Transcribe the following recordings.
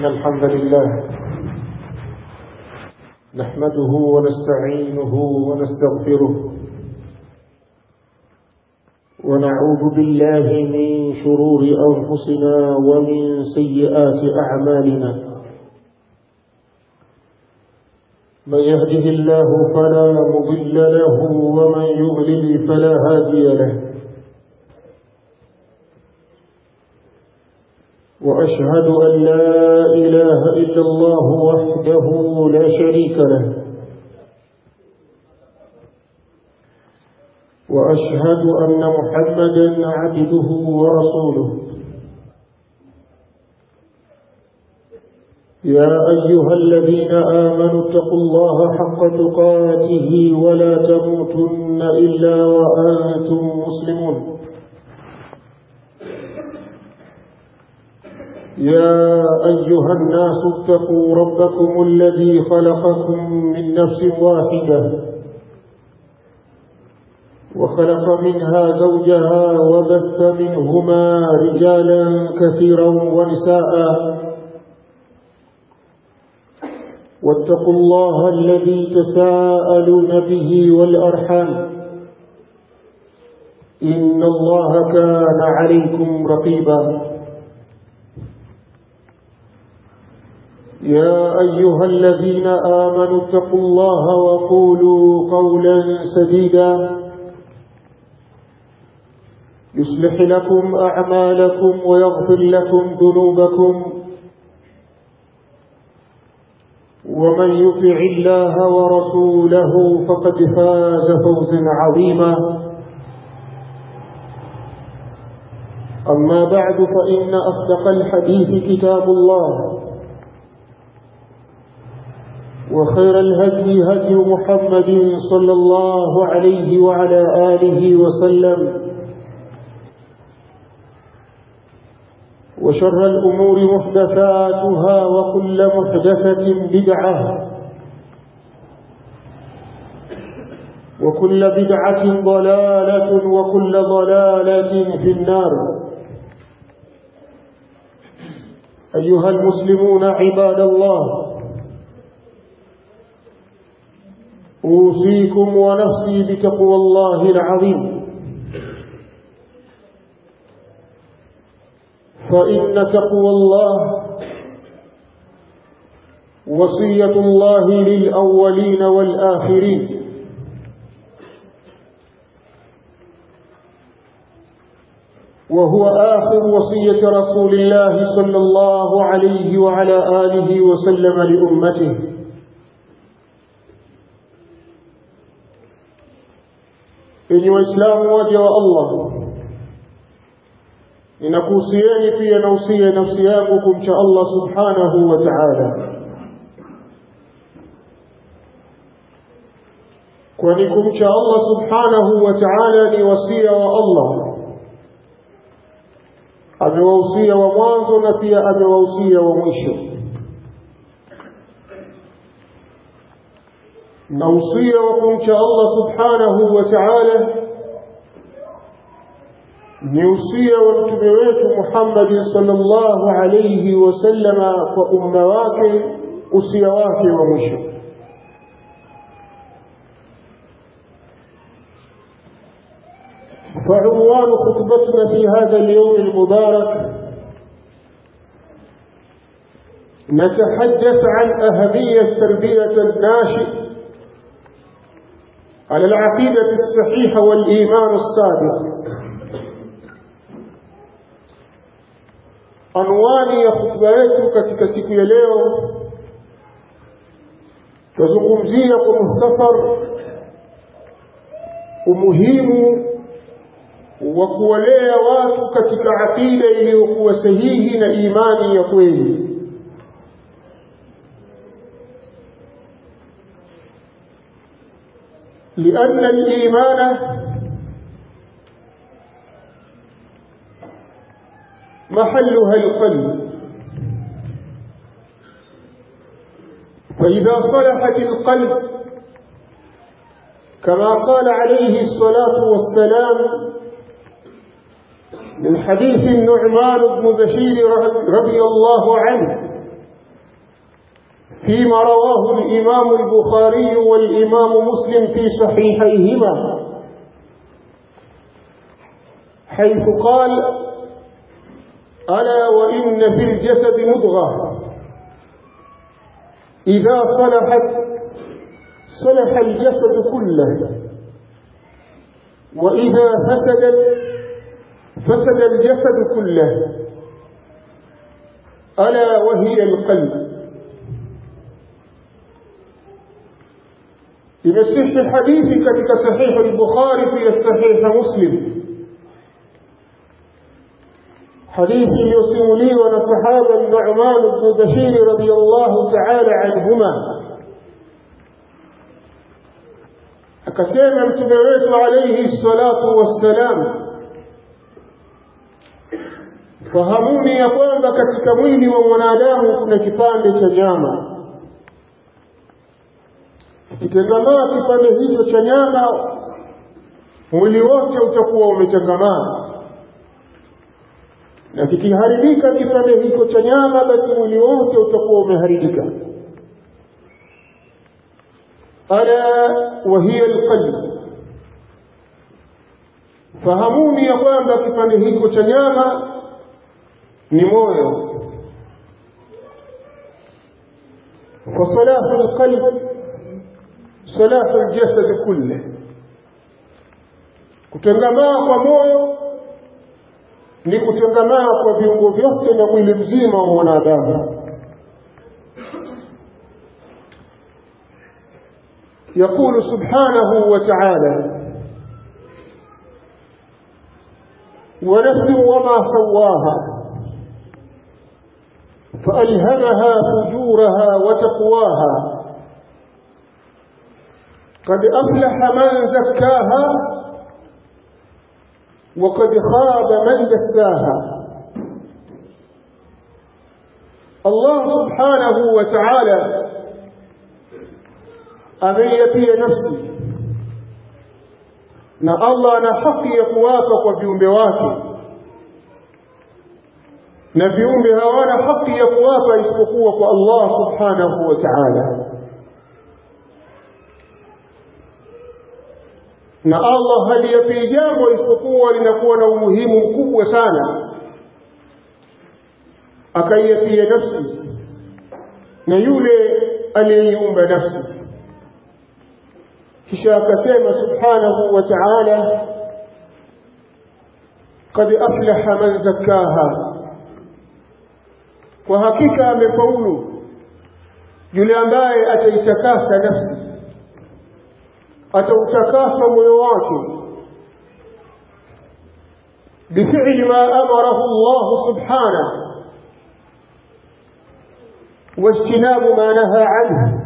إن الحمد لله نحمده ونستعينه ونستغفره ونعوذ بالله من شرور أنفسنا ومن سيئات أعمالنا من يهده الله فلا مضل له ومن يضلل فلا هادي له وأشهد أن لا إله إلا الله وحده لا شريك له وأشهد أن محمدا عبده ورسوله يا أيها الذين آمنوا اتقوا الله حق تقاته ولا تموتن إلا وأنتم مسلمون يا أيها الناس اتقوا ربكم الذي خلقكم من نفس واحدة وخلق منها زوجها وبث منهما رجالا كثيرا ونساء واتقوا الله الذي تساءلون به والأرحام إن الله كان عليكم رقيبا يا أيها الذين آمنوا اتقوا الله وقولوا قولا سديدا يصلح لكم أعمالكم ويغفر لكم ذنوبكم ومن يطع الله ورسوله فقد فاز فوزا عظيما أما بعد فإن أصدق الحديث كتاب الله وخير الهدي هدي محمد صلى الله عليه وعلى آله وسلم وشر الأمور محدثاتها وكل محدثة بدعة وكل بدعة ضلالة وكل ضلالة في النار أيها المسلمون عباد الله أوصيكم ونفسي بتقوى الله العظيم فإن تقوى الله وصية الله للأولين والآخرين وهو آخر وصية رسول الله صلى الله عليه وعلى آله وسلم لأمته enyi waislamu waja wa allah ninakuhusieni pia nausia nafsi yangu kumcha allah subhanahu wa taala kwani kumcha allah subhanahu wa taala ni wasia wa allah amewahusia wa mwanzo na pia amewahusia wa mwisho na usia wa kumcha Allah subhanahu wa ta'ala ni usia wa mtume wetu Muhammad sallallahu alayhi wasallama kwa umma wake usia wake wa mwisho فعنوان خطبتنا في هذا اليوم المبارك نتحدث عن أهمية تربية الناشئ على العقيدة الصحيحة والإيمان الصادق anwani ya hutuba yetu katika siku ya leo tuzungumzia kwa muhtasar umuhimu wa kuwalea watu katika aqida iliyokuwa sahihi na imani ya kweli لأن الإيمان محلها القلب فإذا صلحت القلب كما قال عليه الصلاة والسلام من حديث النعمان بن بشير رضي الله عنه فيما رواه الإمام البخاري والإمام مسلم في صحيحيهما حيث قال ألا وإن في الجسد مضغة إذا صلحت صلح الجسد كله وإذا فسدت فسد الجسد كله ألا وهي القلب imesihi hadithi katika sahihi al-Bukhari pia sahihi Muslim hadithi iliyosimuliwa na sahaba Nu'man ibn Bashir radiyallahu ta'ala anhuma akasema mtume wetu alayhi salatu wassalam fahamuni ya kwamba katika mwili wa mwanadamu kuna kipande cha nyama kitengamaa kipande hicho cha nyama mwili wote utakuwa umetengamaa na kikiharibika kipande hicho cha nyama basi mwili wote utakuwa umeharibika ala wa hiya alqalb fahamuni ya kwamba kipande hicho cha nyama ni moyo فصلاح القلب صلاح الجسد كله kutengamaa kwa moyo ni kutengamaa kwa viungo vyote na mwili mzima wa mwanadamu يقول سبحانه وتعالى ونفس وما سواها فألهمها فجورها وتقواها قد أفلح من زكاها وقد خاب من دساها الله سبحانه وتعالى ameiapia nafsi na Allah ana haki ya kuwapa kwa viumbe wake na viumbe hawana haki ya kuwapa isipokuwa kwa Allah subhanahu wa ta'ala na Allah haliyapi jambo isipokuwa linakuwa na umuhimu mkubwa sana akaiapia nafsi na yule aliyeiumba nafsi kisha akasema subhanahu wa ta'ala qad aflaha man zakkaha kwa hakika amefaulu yule ambaye ataitakasa nafsi atautakasa moyo wake بفعل ما أمره الله سبحانه واجتناب ما نهى عنه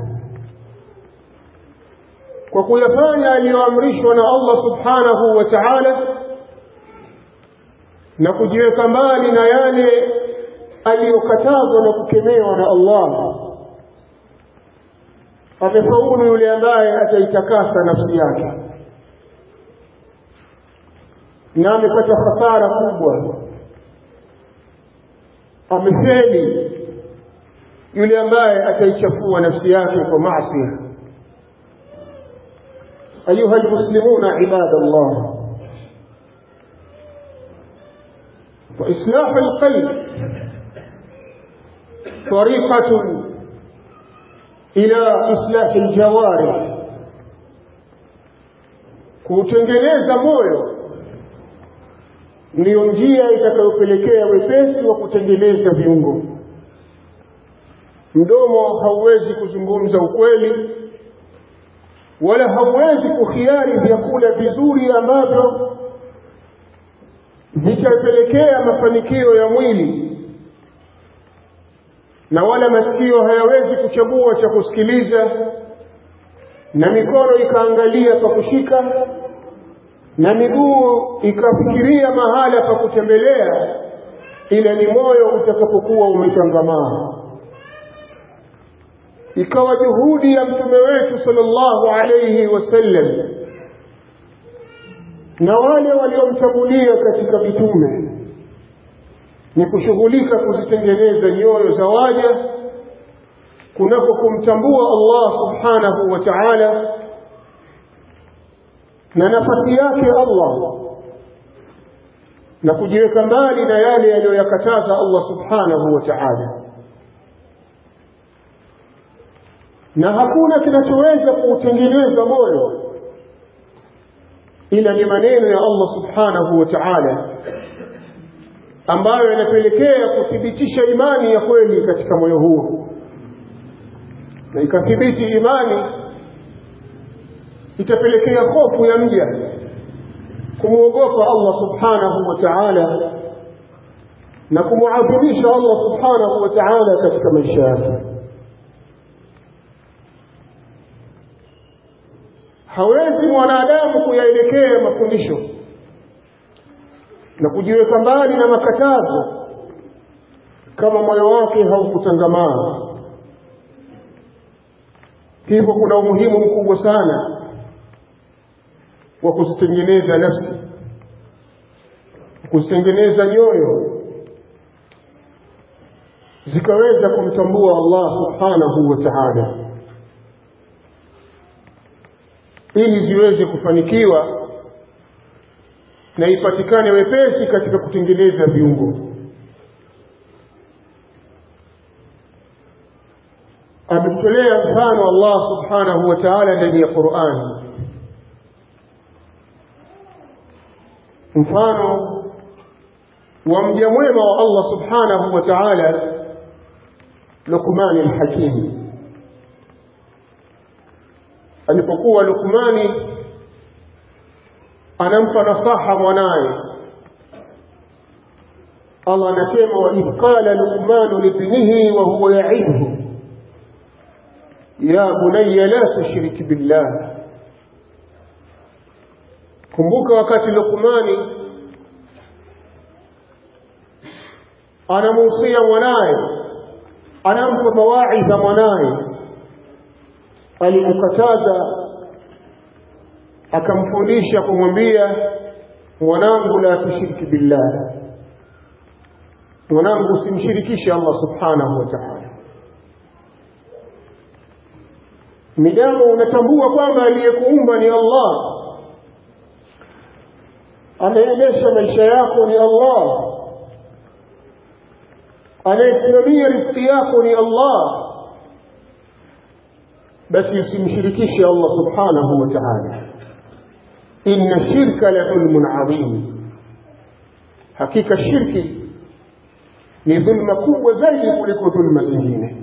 kwa kuyafanya aliyoamrishwa na Allah subhanahu wa ta'ala na kujiweka mbali na yale aliyokatazwa na kukemewa na Allah amefaulu yule ambaye ataitakasa nafsi yake na amepata hasara kubwa amefeli yule ambaye ataichafua nafsi yake kwa maasi أيها المسلمون عباد الله وإصلاح القلب طريقة إلى إصلاح الجوارح kuutengeneza moyo ndiyo njia itakayopelekea wepesi wa kutengeneza viungo mdomo hauwezi kuzungumza ukweli wala hauwezi kukhiari vyakula vizuri ambavyo vitapelekea mafanikio ya mwili na wala masikio hayawezi kuchagua cha kusikiliza na mikono ikaangalia pa kushika na miguu ikafikiria mahala pa kutembelea ila ni moyo utakapokuwa umechangamaa ikawa juhudi ya mtume wetu sallallahu alayhi wasallam na wale waliomchagulia katika mitume ni kushughulika kuzitengeneza nyoyo za waja kunako kumtambua Allah subhanahu wa ta'ala na nafasi yake Allah na kujiweka mbali na yale aliyoyakataza Allah subhanahu wa ta'ala na hakuna kinachoweza kuutengeneza moyo ila ni maneno ya Allah subhanahu wa ta'ala ambayo yanapelekea kuthibitisha imani ya kweli katika moyo huo na ikathibiti imani itapelekea hofu ya mja kumwogopa Allah subhanahu wa ta'ala na kumuadhimisha Allah subhanahu wa ta'ala katika maisha yake hawezi mwanadamu kuyaelekea mafundisho na kujiweka mbali na makatazo kama moyo wake haukutangamana hivyo kuna umuhimu mkubwa sana wa kuzitengeneza nafsi kuzitengeneza nyoyo zikaweza kumtambua Allah subhanahu wa ta'ala ili ziweze kufanikiwa na ipatikane wepesi katika kutengeneza viungo ametolea mfano Allah subhanahu wa ta'ala ndani ya Qur'an mfano wa mja mwema wa Allah subhanahu wa ta'ala Luqman al-Hakim alipokuwa Luqmani anampa nasaha mwanaye Allah anasema wa idh qala Luqman libnihi wa huwa ya'idhu ya bunayya la tushrik billah kumbuka wakati Luqmani anamuhusia mwanaye anampa mawaidha mwanaye alimkataza akamfundisha kumwambia mwanangu la tushiriki billah mwanangu usimshirikishe Allah subhanahu wa ta'ala midamu unatambua kwamba aliyekuumba ni Allah anaendesha maisha yako ni Allah anayesimamia riziki yako ni Allah basi usimshirikishe Allah subhanahu wa ta'ala inna shirka la dhulmun adhim hakika shirki ni dhulma kubwa zaidi kuliko dhulma zingine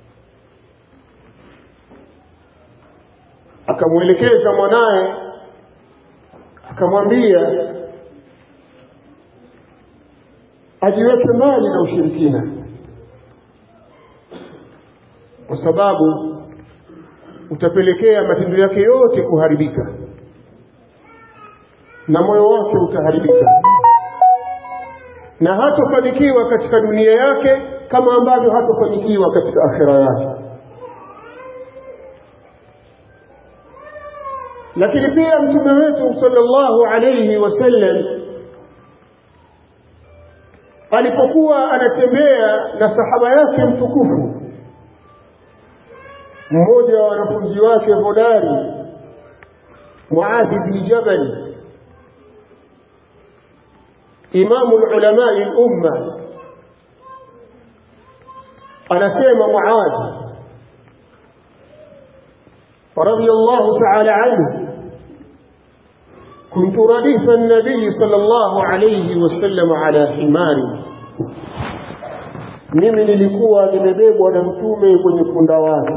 akamwelekeza mwanaye akamwambia ajiweke mbali na ushirikina kwa sababu utapelekea matendo yake yote kuharibika na moyo wake utaharibika na hatofanikiwa katika dunia yake kama ambavyo hatofanikiwa katika akhira yake lakini pia mtume wetu sallallahu alayhi wasallam alipokuwa anatembea na sahaba yake mtukufu mmoja wa wanafunzi wake hodari Muadh bin Jabal imamu ulama al-umma anasema Muadh رضي الله تعالى عنه كنت رديف النبي صلى الله عليه وسلم على حمار mimi nilikuwa nimebebwa na mtume kwenye punda wake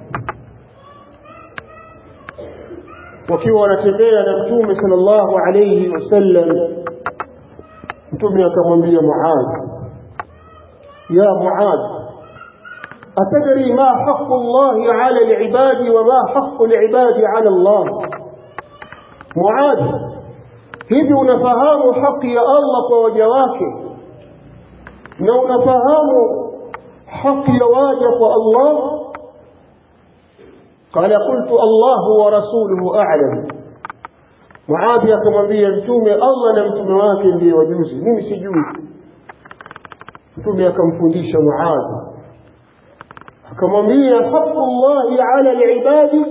wakiwa wanatembea na mtume sallallahu alayhi wasallam mtume akamwambia Muadh ya Muadh atadri ma haqqu Allah ala al-ibad wa ma haqqu al-ibad ala Allah Muadh hivi unafahamu haki ya Allah kwa waja wake na unafahamu haki ya waja kwa Allah قال قلت الله ورسوله أعلم Muadhi akamwambia mtume Allah na mtume wake ndiye wajuzi mimi sijui mtume akamfundisha Muadhi akamwambia haqqullahi ala alibadi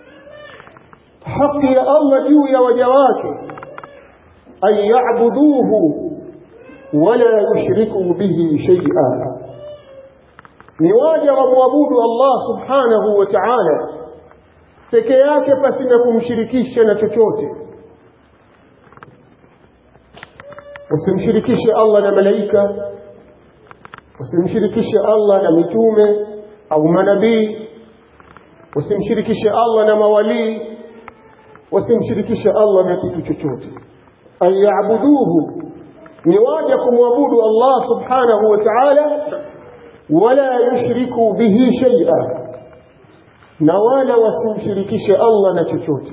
haki ya Allah juu ya waja wake an ya'buduhu wala yushriku bihi shay'a ni waja wamwabudu Allah subhanahu wa ta'ala peke yake pasina kumshirikisha na chochote usimshirikishe Allah na malaika usimshirikishe Allah na mitume au manabii usimshirikishe Allah na mawalii wasimshirikishe Allah na kitu chochote an yaabuduhu ni waja kumwabudu Allah subhanahu wa ta'ala wala yushriku bihi shay'a na wala wasimshirikishe Allah na chochote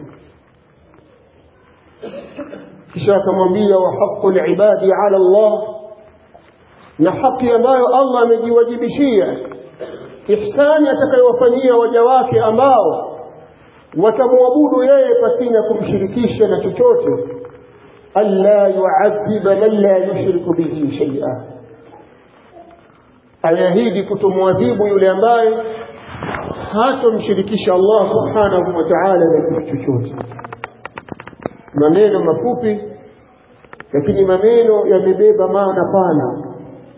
kisha akamwambia wa haqqul ibadi ala Allah na haki ambayo Allah amejiwajibishia ihsani atakayowafanyia waja wake ambao watamwabudu yeye pasina kumshirikisha na chochote alla yuadhiba man la yushriku bihi shay'a ayahidi kutomwadhibu yule ambaye hatomshirikisha Allah subhanahu wa ta'ala na kitu chochote maneno mafupi lakini maneno yamebeba maana pana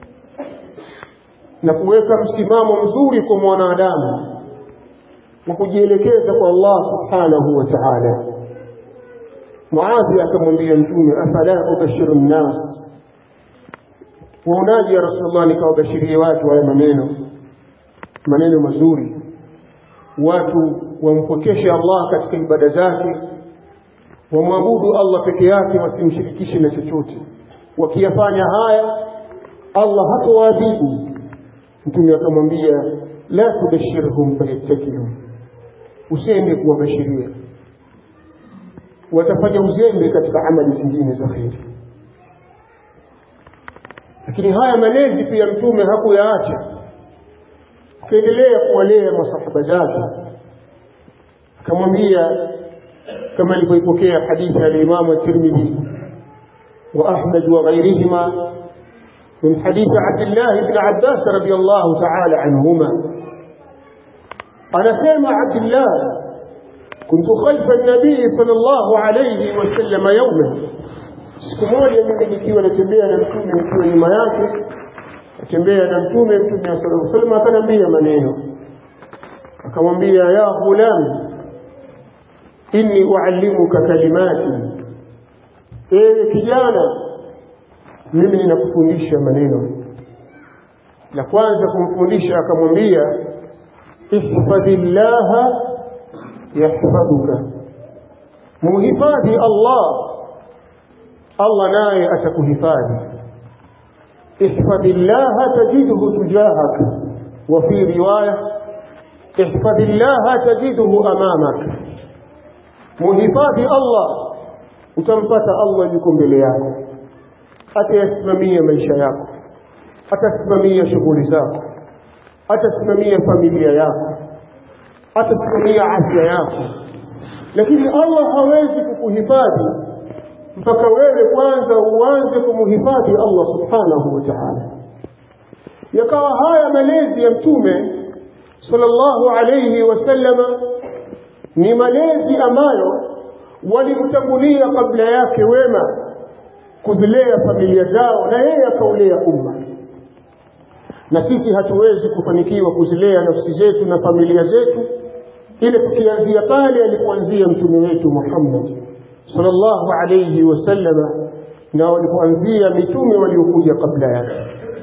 na kuweka msimamo mzuri kwa mwanadamu wa kujielekeza kwa Allah subhanahu wa ta'ala Muadhi akamwambia mtume afala ubashiru nnas waonaje ya Rasulullah nikawabashirie watu haya maneno maneno mazuri watu wampokeshe Allah katika ibada zake wamwabudu Allah peke yake wasimshirikishe na chochote wakiyafanya haya Allah hatowaadhibu mtume akamwambia la tubashirhum fayattakilu usiende kuwabashiria watafanya uzembe katika amali zingine za kheri lakini haya malezi pia mtume hakuyaacha akaendelea kuwalea masahaba zake akamwambia كما ilivyoipokea hadithi ya Imam Tirmidhi wa Ahmad wa ghayrihima من حديث عبد الله بن عباس رضي الله تعالى عنهما أنا سامع عبد الله كنت خلف النبي صلى الله عليه وسلم يوما siku moja mimi nikiwa natembea na mtume nikiwa nyuma yake natembea na mtume mtume sallallahu alaihi wasallam akaniambia maneno akamwambia ya ghulam inni uallimuka kalimati ewe kijana mimi ninakufundisha maneno la kwanza kumfundisha akamwambia ihfadhillaha yahfadhuka muhifadhi Allah Allah naye atakuhifadhi ihfadhillaha tajidhu tujahaka wa fi riwaya ihfadhillaha tajidhu amamak muhifadhi Allah utampata Allah yuko mbele yako atayasimamia maisha yako atasimamia shughuli zako atasimamia familia yako atasimamia afya yako lakini Allah hawezi kukuhifadhi mpaka wewe kwanza uanze kumhifadhi Allah subhanahu wa ta'ala yakawa haya malezi ya mtume sallallahu alayhi wasallama ni malezi ambayo walimtangulia kabla yake wema kuzilea familia zao na yeye akaulea umma na sisi hatuwezi kufanikiwa kuzilea nafsi zetu na familia zetu ile tukianzia pale alipoanzia mtume wetu Muhammad sallallahu alayhi wasallama na walipoanzia mitume waliokuja kabla yake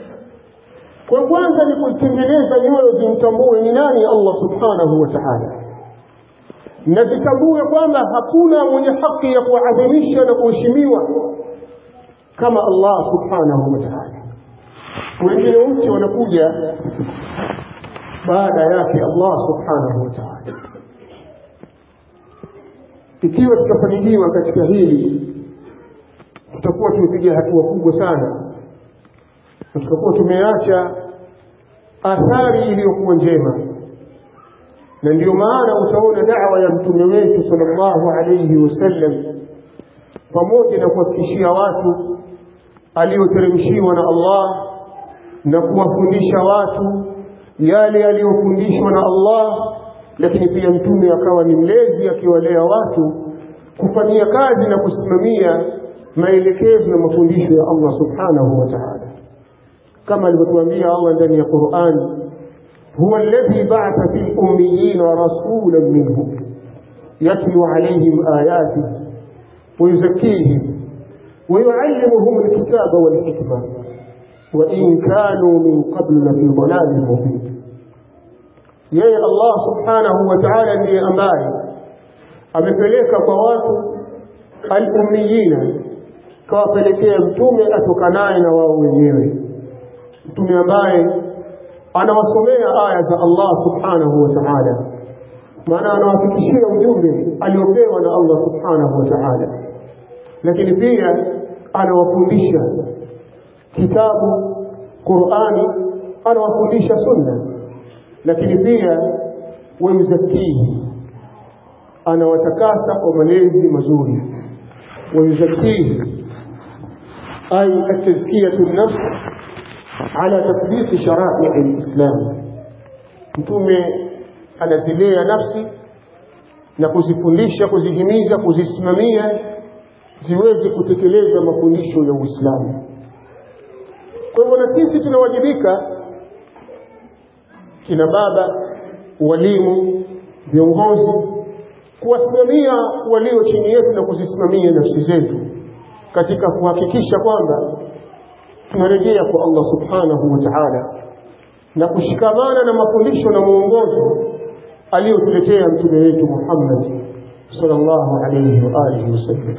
kwa kwanza ni kuitengeneza nyoyo zimtambue ni nani Allah subhanahu wa ta'ala na zitambue kwamba hakuna mwenye haki ya kuadhimisha na kuheshimiwa kama Allah subhanahu wa ta'ala wengine wote wanakuja baada yake Allah subhanahu wa ta'ala ikiwa tutafanikiwa katika hili tutakuwa tumepiga hatua kubwa sana na tutakuwa tumeacha athari iliyokuwa njema na ndio maana utaona da'wa ya mtume wetu sallallahu alayhi wasallam pamoja na kuwafikishia watu aliyoteremshiwa na Allah na kuwafundisha watu yale yaliyofundishwa na Allah lakini pia mtume akawa ni mlezi akiwalea watu kufanyia kazi na kusimamia maelekezo na mafundisho ya Allah subhanahu wa ta'ala kama alivyotuambia Allah ndani ya Qur'an huwa alladhi ba'atha fil ummiyina rasulan minhum yatlu alayhim ayatihi wa yuzakkihim wa yu'allimuhum alkitaba wal hikma wa in kanu min qablu lafi dhalalin mubin yeye Allah subhanahu wa ta'ala ndiye ambaye amepeleka kwa watu al-ummiyina kawapelekea mtume atokanaye na wao wenyewe mtume ambaye anawasomea aya za Allah subhanahu wa ta'ala maana anawafikishia ujumbe aliopewa na Allah subhanahu wa ta'ala lakini pia anawafundisha kitabu Qur'ani anawafundisha sunna lakini pia wayuzakihi anawatakasa kwa malezi mazuri wayuzakihi ay at-tazkiyatu an-nafs ala tatbiq shara'i al-islam mtume anazilea nafsi na kuzifundisha kuzihimiza kuzisimamia ziweze kutekeleza mafundisho ya Uislamu kwa hivyo na sisi tunawajibika kina baba walimu viongozi kuwasimamia walio chini yetu na kuzisimamia nafsi zetu katika kuhakikisha kwamba tunarejea kwa Allah subhanahu wa ta'ala na kushikamana na mafundisho na mwongozo aliyotuletea mtume wetu Muhammad sallallahu alayhi wa alihi wasallam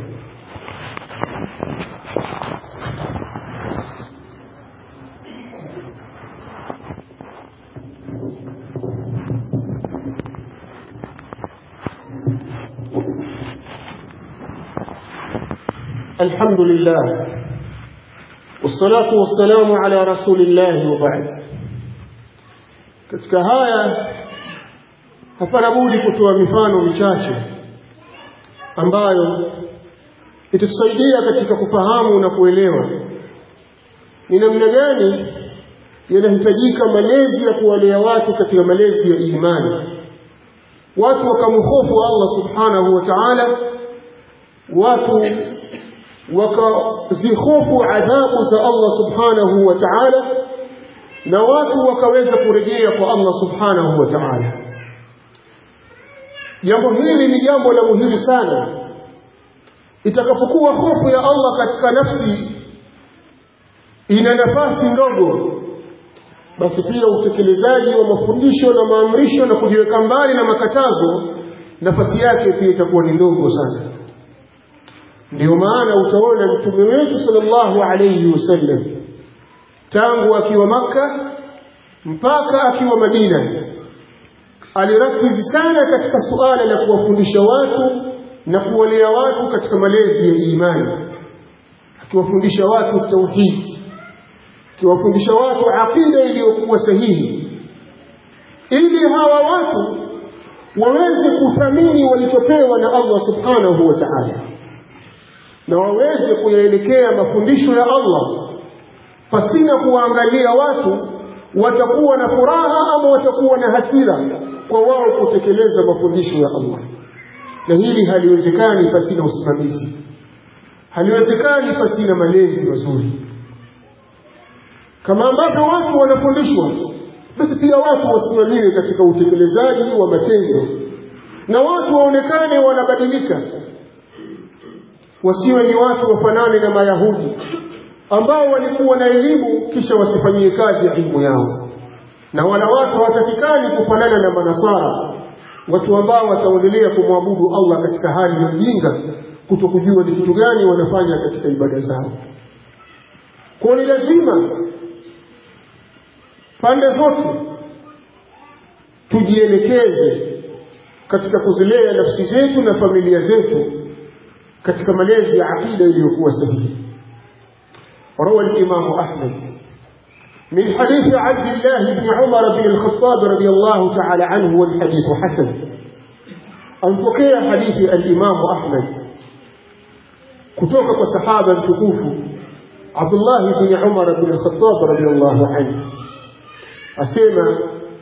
الحمد لله والصلاة والسلام على رسول الله وبعد katika haya hapana budi kutoa mifano michache ambayo itatusaidia katika kufahamu na kuelewa ni namna gani yanahitajika malezi ya kuwalea watu katika malezi ya imani watu wakamhofu Allah subhanahu wa ta'ala watu wakazihofu adhabu za Allah subhanahu wa ta'ala na watu wakaweza kurejea kwa Allah subhanahu wa ta'ala jambo hili ni jambo la muhimu sana itakapokuwa hofu ya Allah katika nafsi ina nafasi ndogo basi pia utekelezaji wa mafundisho na maamrisho na kujiweka mbali na makatazo nafasi yake pia itakuwa ni ndogo sana ndio maana utaona mtume wetu sallallahu alayhi wasallam tangu akiwa maka mpaka akiwa Madina alirakizi sana katika suala la kuwafundisha watu na kuwalea watu katika malezi ya imani akiwafundisha watu tauhid akiwafundisha watu aqida iliyokuwa sahihi ili hawa watu waweze kuthamini walichopewa na Allah subhanahu wa ta'ala na waweze kuyaelekea mafundisho ya Allah pasina kuwaangalia watu watakuwa na furaha ama watakuwa na hasira kwa wao kutekeleza mafundisho ya Allah na hili haliwezekani pasina usimamizi haliwezekani pasina malezi mazuri kama ambavyo watu wanafundishwa basi pia watu wasimamiwe katika utekelezaji wa matendo na watu waonekane wanabadilika wasiwe ni watu wafanane na mayahudi ambao walikuwa na elimu kisha wasifanyie kazi elimu yao na wala watu hawatakikani kufanana na manasara watu ambao wataendelea kumwabudu Allah katika hali ya ujinga kutokujua ni kitu gani wanafanya katika ibada zao kwa ni lazima pande zote tujielekeze katika kuzilea nafsi zetu na familia zetu katika malezi ya akida iliyokuwa sahihi روى الإمام أحمد من حديث عبد الله بن عمر بن الخطاب رضي الله تعالى عنه والحديث حسن أنفقي حديث الإمام أحمد كتوك صحابة تكوف عبد الله بن عمر بن الخطاب رضي الله عنه أسيما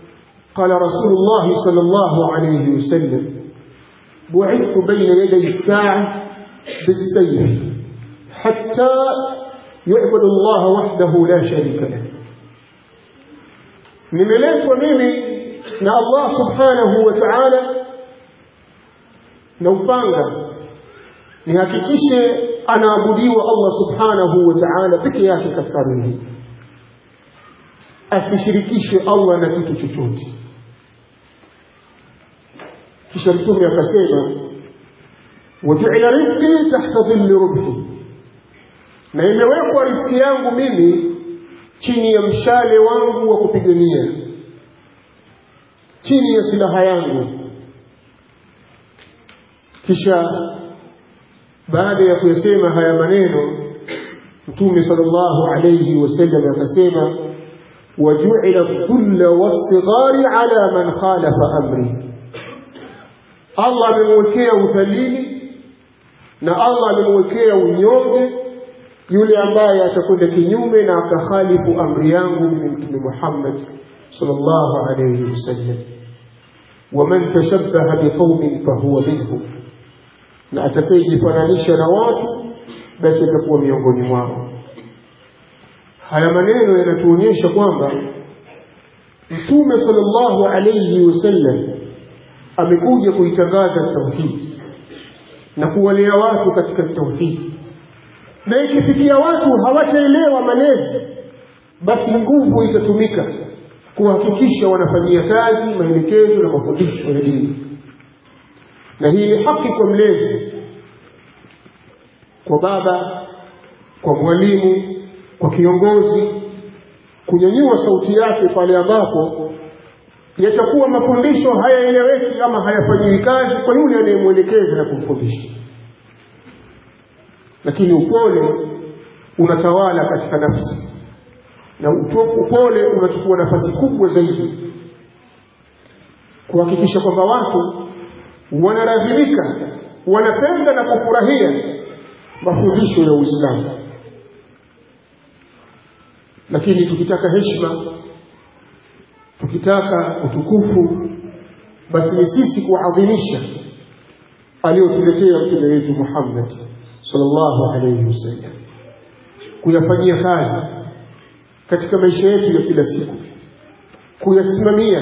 قال رسول الله صلى الله عليه وسلم بعثت بين يدي الساعة بالسيف حتى يعبد الله وحده لا شريك له nimeletwa mimi na Allah subhanahu wa ta'ala na upanga nihakikishe anaabudiwa Allah subhanahu wa ta'ala peke yake katika dunia hii asishirikishwe Allah na kitu chochote kisha mtume akasema wajuila rizqi tahta dhilli rubhi na imewekwa riziki yangu mimi chini ya mshale wangu wa kupigania chini ya silaha yangu kisha baada ya kuyasema haya maneno mtume sallallahu alayhi wasallam akasema wajuila dhulla wasghari ala man khalafa amri Allah amemwekea udhalili na Allah amemwekea unyonge yule ambaye atakwenda kinyume na akakhalifu amri yangu mimi mtume Muhammad sallallahu alayhi wasallam waman tashabbaha biqaumin fahuwa minhum na atakayejifananisha na watu basi atakuwa miongoni mwao haya maneno yanatuonyesha kwamba mtume sallallahu alayhi wasallam amekuja kuitangaza tauhidi na kuwalea watu katika tauhidi na ikifikia watu hawataelewa malezi basi nguvu itatumika kuhakikisha wanafanyia kazi maelekezo na mafundisho ya dini na hii ni haki kwa mlezi kwa baba kwa mwalimu kwa kiongozi kunyanyua sauti yake pale ambapo yatakuwa mafundisho hayaeleweki ama hayafanyiwi kazi kwa yule anayemwelekeza na kumfundisha lakini upole unatawala katika nafsi na upole unachukua nafasi kubwa zaidi kuhakikisha kwamba watu wanaradhimika wanapenda na kufurahia mafundisho ya Uislamu lakini tukitaka heshima tukitaka utukufu basi ni sisi kuadhimisha aliyotuletea mtume wetu Muhammad sallallahu alayhi wasallam kuyafanyia kazi katika maisha yetu ya kila siku kuyasimamia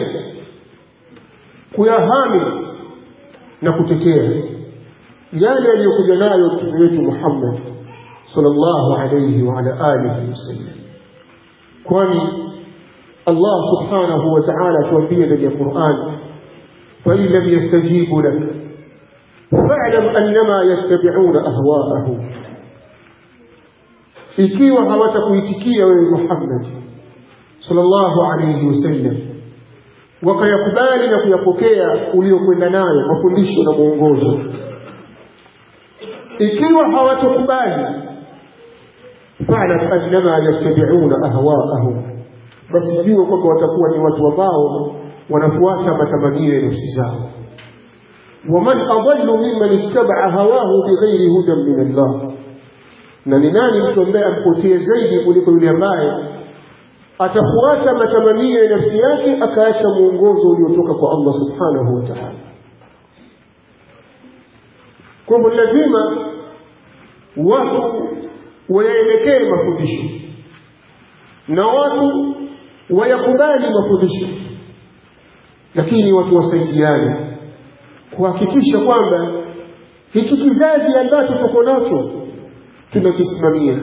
kuyahami na kutetea yale aliyokuja nayo mtume wetu Muhammad sallallahu alayhi wa ala alihi wasallam kwani Allah subhanahu wa ta'ala tuambia ndani ya Qur'an fa in lam yastajibu lak fa'lam annama yattabi'una ahwa'ahum ikiwa hawatakuitikia wewe Muhammad sallallahu alayhi wasallam wakayakubali na kuyapokea uliokwenda nayo mafundisho na mwongozo ikiwa hawatokubali fa'lam annama yattabi'una ahwa'ahum basi jua kwamba watakuwa ni watu ambao wanafuata matamanio ya nafsi zao waman adallu mimman ittaba'a hawahu bighairi hudan min Allah na ni nani mtu ambaye ampotee zaidi kuliko yule ambaye atafuata matamanio ya nafsi yake akaacha mwongozo uliotoka kwa Allah subhanahu wa ta'ala kwa hivyo lazima watu wayaelekee mafundisho na watu wayakubali mafundisho lakini watu wasaidiane kuhakikisha kwamba hiki kizazi ambacho tuko nacho tunakisimamia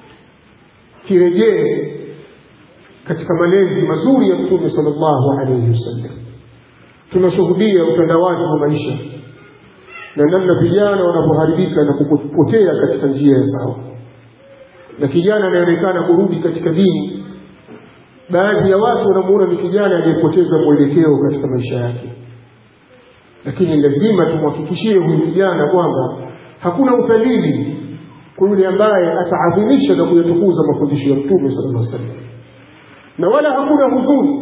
kirejee katika malezi mazuri ya mtume sallallahu alayhi wasallam tunashuhudia utandawazi wa maisha na namna vijana wanavyoharibika na kupotea katika njia ya sawa na kijana anaonekana kurudi katika dini baadhi ya watu wanamuona ni kijana aliyepoteza mwelekeo katika maisha yake lakini lazima tumhakikishie huyu kijana kwamba hakuna udhalili kwa yule ambaye ataadhimisha na kuyatukuza mafundisho ya mtume sallallahu alaihi wasallam na wala hakuna huzuni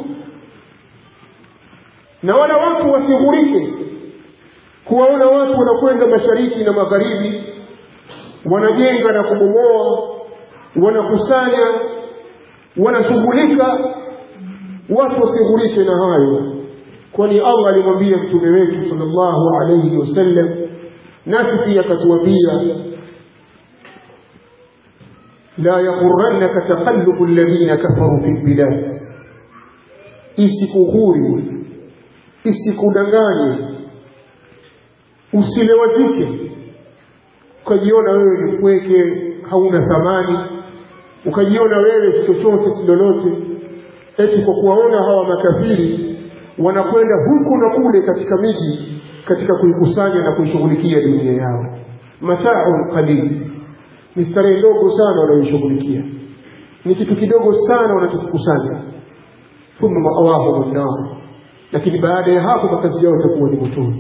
na wala watu wasighurike kuwaona watu wanakwenda mashariki na magharibi wanajenga na kubomoa wanakusanya wanashughulika watu wasighurike na hayo kwani Allah alimwambia mtume wetu sallallahu alayhi wasallam nasi pia akatuambia la yaghurrannaka taqallubu alladhina kafaru fil bilad isikughuri isikudanganye usilewazike ukajiona wewe ni mpweke hauna thamani ukajiona wewe si chochote si lolote eti kwa kuwaona hawa makafiri wanakwenda huku na kule katika miji katika kuikusanya na kuishughulikia dunia yao mataun qalil ni starehe ndogo sana wanayoishughulikia ni kitu kidogo sana wanachokikusanya thumma mawahum nar lakini baada ya hapo makazi yao itakuwa ni motoni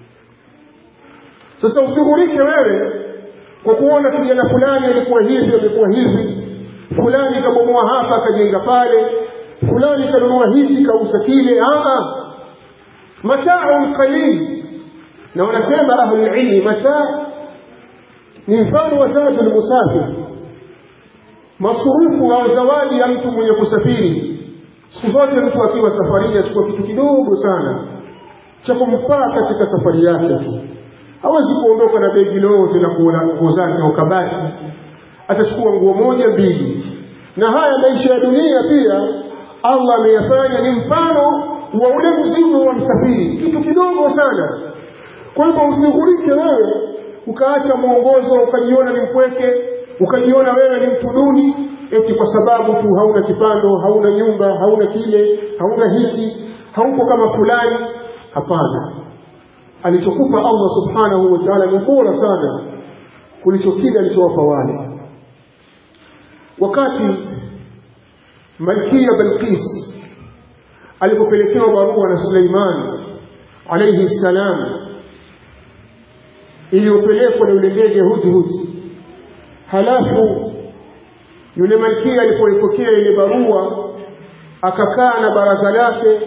sasa ushughulike wewe kwa kuona kijana fulani alikuwa hivi amekuwa hivi fulani kabomoa hapa akajenga pale fulani kanunua hivi kausa kile aa mataun qalil na wanasema ahlulilmi mataa ni mfano wa zadul musafir masurufu au zawadi ya mtu mwenye kusafiri siku zote mtu akiwa safarini achukua kitu kidogo sana cha kumfaa katika safari yake tu hawezi kuondoka na begi lote na kuona nguo zake au kabati atachukua nguo moja mbili na haya maisha ya dunia pia Allah ameyafanya ni mfano wa ule mzigo wa msafiri kitu kidogo sana kwa hivyo ushughulike wewe ukaacha mwongozo ukajiona ni mpweke ukajiona wewe ni mtu duni eti kwa sababu tu hauna kipando hauna nyumba hauna kile hauna hiki hauko kama fulani hapana alichokupa Allah subhanahu wa ta'ala ni bora sana kulicho kile alichowapa wale wakati malkia Balqis alipopelekewa barua na Suleiman alayhi salam iliyopelekwa na yule ndege Hudhud halafu yule malkia alipoipokea ile barua akakaa na baraza lake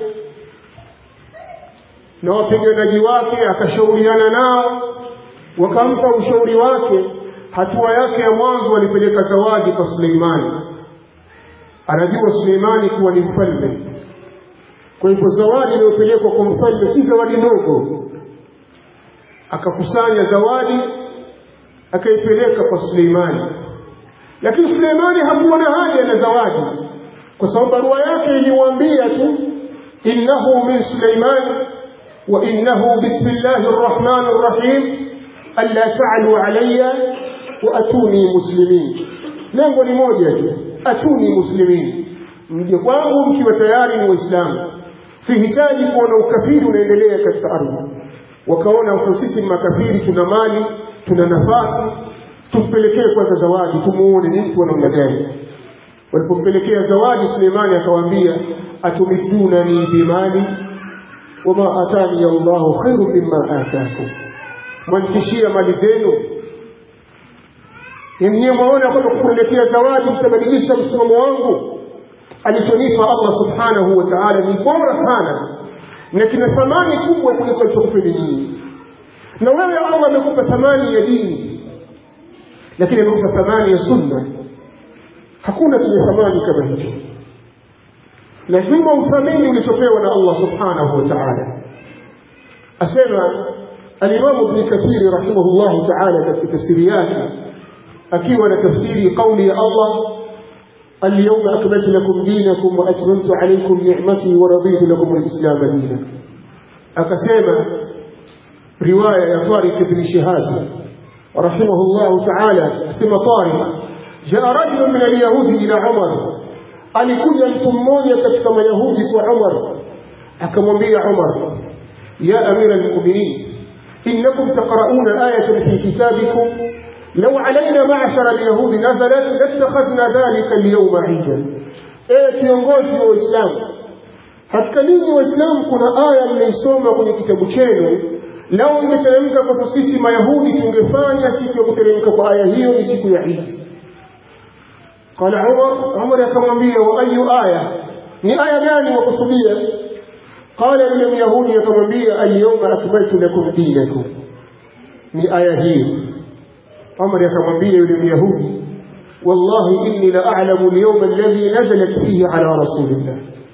na wapiganaji wake akashauriana nao wakampa ushauri wake hatua yake ya mwanzo walipeleka zawadi kwa Suleimani anajua Suleimani kuwa ni mfalme kwa hivyo zawadi iliyopelekwa kwa mfalme si zawadi ndogo akakusanya zawadi akaipeleka kwa Suleimani lakini Suleimani hakuwa na haja na zawadi kwa sababu barua yake ilimwambia tu innahu min Suleiman wa innahu bismillahi rrahmani rrahim alla ta'alu alayya wa atuni muslimin lengo ni moja tu atuni muslimin mje kwangu mkiwa tayari ni waislamu sihitaji kuona ukafiri unaendelea katika ardhi wakaona sasa sisi ni makafiri tuna mali tuna nafasi tumpelekee kwanza zawadi tumuone ni mtu wa namna gani walipompelekea zawadi Suleimani akawaambia atumidunani bimali wama atani Allahu khairu mimma atakum mwanitishia mali zenu mwenyewe mwaona kwamba kuniletea zawadi mtabadilisha msimamo wangu alichonipa Allah subhanahu wa ta'ala ni bora sana na kina thamani kubwa kuliko alichokupeni nyinyi na wewe Allah amekupa thamani ya dini lakini amekupa thamani ya sunna hakuna chenye thamani kama hicho lazima uthamini ulichopewa na Allah subhanahu wa ta'ala asema الإمام ابن كثير رحمه الله تعالى في تفسيرياته أكيد ولا تفسيري قولي الله اليوم أكملت لكم دينكم وأتممت عليكم نعمتي ورضيت لكم الإسلام دينا أكسيما رواية يا طارق بن شهاب رحمه الله تعالى اسم طارق جاء رجل من اليهود إلى عمر alikuja mtu mmoja katika mayahudi kwa umar akamwambia umar ya amira almuminin innakum taqrauna ayatan fi kitabikum لو علينا معشر اليهود نزلت لاتخذنا ذلك اليوم عيدا ايه kiongozi wa Uislamu katika ninyi waislamu kuna aya mnaisoma kwenye kitabu chenu lao ingeteremka kwa sisi mayahudi tungefanya siku ya kuteremka kwa aya hiyo ni siku ya Eid قال عمر عمر akamwambia wa ayu aya ni aya gani wakusudia قال yule myahudi akamwambia al-yawma akmaltu lakum dinakum ni aya hiyo عمر akamwambia yule myahudi wallahi inni la a'lamu al-yawma alladhi nazalat fihi ala rasulillah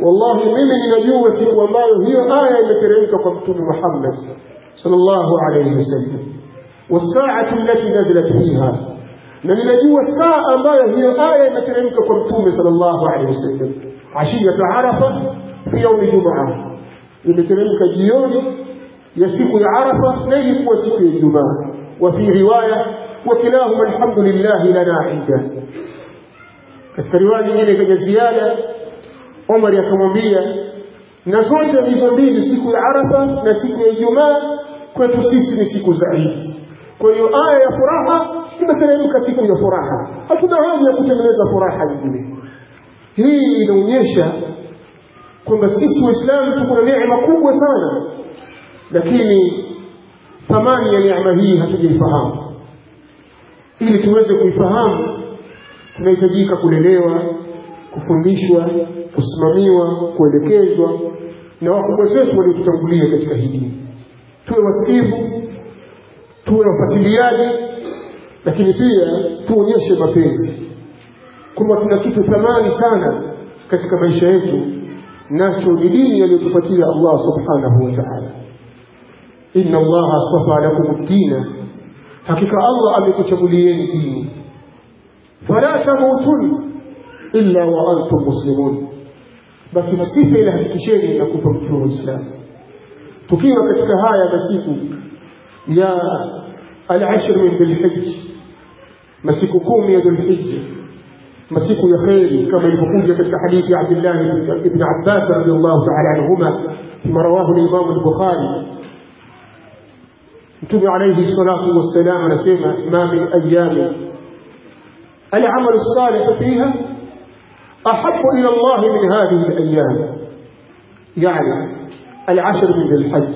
wallahi mimi ninajua siku ambayo hiyo aya imeteremka kwa mtume Muhammad sallallahu alayhi wasallam wasaatu allati nazalat fiha na ninajua saa ambayo hiyo aya imeteremka kwa mtume sallallahu alayhi wasallam ashiyatu arafa fi yaumi jumaa imeteremka jioni ya siku ya arafa na ilikuwa siku ya ijumaa wa fi riwaya wakilahuma alhamdulillahi lana inda katika riwaya nyingine ikaja ziada Omar akamwambia na zote hizo mbili siku ya arafa na siku ya ijumaa kwetu sisi ni siku za idi kwa hiyo aya ya furaha imeteremka siku ya furaha hatuna haja ya kutengeneza furaha nyingine hii inaonyesha kwamba sisi waislamu tuko na neema kubwa sana lakini thamani ya neema hii hatujaifahamu ili tuweze kuifahamu tunahitajika kulelewa kufundishwa kusimamiwa kuelekezwa na wakubwa zetu waliotutangulia katika hii dini tuwe wasikivu tuwe wafuatiliaji lakini pia tuonyeshe mapenzi kwamba tuna kitu thamani sana katika maisha yetu nacho ni dini aliyotupatia Allah subhanahu wa ta'ala inna Allah astafa lakum dina hakika Allah amekuchagulieni dini fala tamutun illa wa antum muslimun basi msife ila hakikisheni na kufa mkiwa waislamu tukiwa katika haya masiku ya al-ashr min dhulhijj masiku kumi ya dhulhijja masiku ya kheri kama ilivyokuja katika hadithi ya Abdullah ibn Abbas radhiallahu ta'ala anhuma kama rawahu al-Imam al-Bukhari Mtume alayhi salatu wassalam anasema ma min ayami al-amal as-salih fiha ahabbu ila Allah min hadhihi al-ayyam yani al-ashr min al-hajj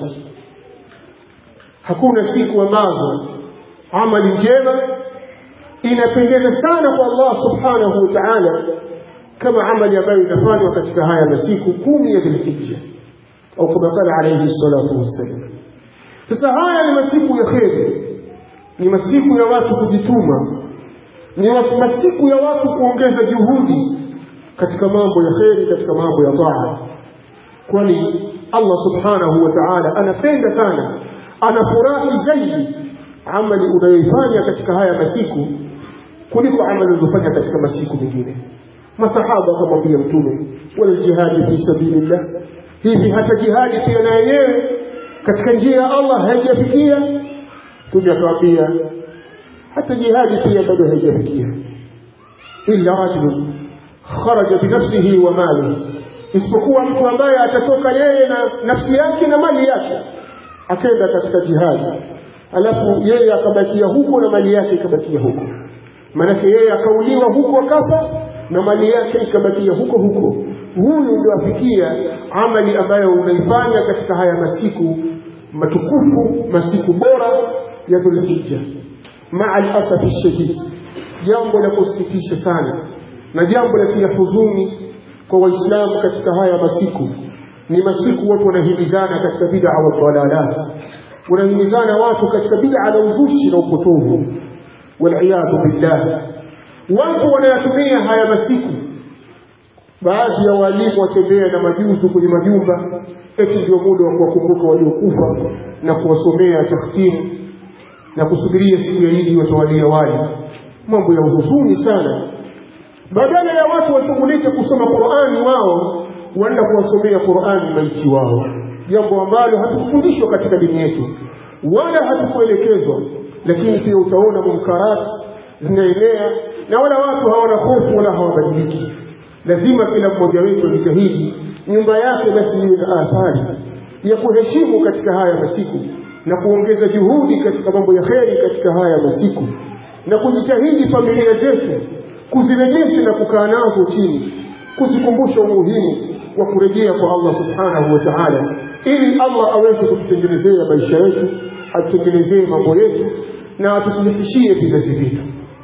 hakuna siku ambazo amali njema inapendeza sana kwa Allah subhanahu wa ta'ala kama amali ambayo inafanywa katika haya masiku kumi ya Dhulhijja au kama qala alayhi salatu wassalam sasa haya ni masiku ya kheri ni masiku ya watu kujituma ni masiku ya watu kuongeza juhudi katika mambo ya kheri katika mambo ya taa kwani Allah subhanahu wa ta'ala anapenda sana anafurahi zaidi amali unayoifanya katika haya masiku kuliko amali ulizofanya katika masiku mengine masahaba wakamwambia mtume wala jihadi fi sabilillah hivi hata jihadi pia na yenyewe katika njia ya Allah haijafikia mtume akamwambia hata jihadi pia bado haijafikia illa rajulun kharaja binafsihi wa malihi isipokuwa mtu ambaye atatoka yeye na nafsi yake na mali yake akaenda katika jihadi alafu yeye akabakia huko na mali yake ikabakia huko maanake yeye akauliwa huko akafa na mali yake ikabakia huko huko huyu ndio afikia amali ambayo unaifanya katika haya masiku matukufu masiku bora ya dhulhijja maa alasafi shadid jambo la kusikitisha sana na jambo la tia huzuni kwa waislamu katika haya masiku ni masiku watu wanahimizana katika bid'a wa dalalat wanahimizana watu katika bid'a na uzushi na upotovu waliyadhu billah watu wanayatumia haya masiku baadhi ya walimu watembea na majuzu kwenye majumba eti ndio muda wa kuwakumbuka waliokufa na kuwasomea tahtimu na kusubiria siku ya Idi watawalia wali mambo ya huzuni sana badala ya watu washughulike kusoma Qur'ani wao waenda kuwasomea Qur'ani maiti wao jambo ambalo hatukufundishwa katika dini yetu wala hatukuelekezwa lakini pia utaona munkarati zinaenea na wala watu hawana hofu wala hawabadiliki lazima kila mmoja wetu ajitahidi nyumba yake basi iwe na athari ya kuheshimu katika haya masiku na kuongeza juhudi katika mambo ya kheri katika haya masiku na kujitahidi familia zetu kuzirejesha na kukaa nazo chini kuzikumbusha umuhimu wa kurejea kwa Allah subhanahu wa ta'ala ili Allah aweze kututengenezea maisha yetu atutengenezee mambo yetu na atusilifishie vizazi vyetu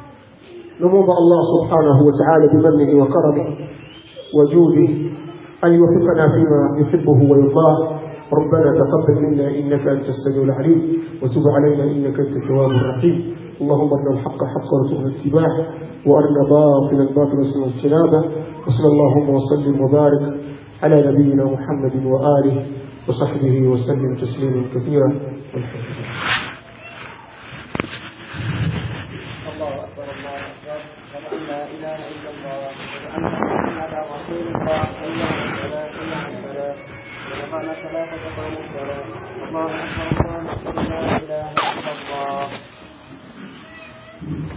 نموضع الله سبحانه وتعالى بمنه وكرمه وجوده أن يوفقنا فيما يحبه ويرضاه ربنا تقبل منا إنك أنت السميع العليم وتب علينا إنك أنت التواب الرحيم اللهم ارنا الحق حقا وارزقنا اتباعه وارنا باطلا باطلا وارزقنا اجتنابه وصلى اللهم وسلم وبارك على نبينا محمد وآله وصحبه وسلم تسليما كثيرا والحمد لله الله أكبر الله أكبر أشهد أن لا إله إلا الله أشهد أن محمدا رسول الله حي على الصلاة حي على الفلاح ونفعنا الصلاة تقام الصلاة الله أكبر الله أكبر لا إله إلا الله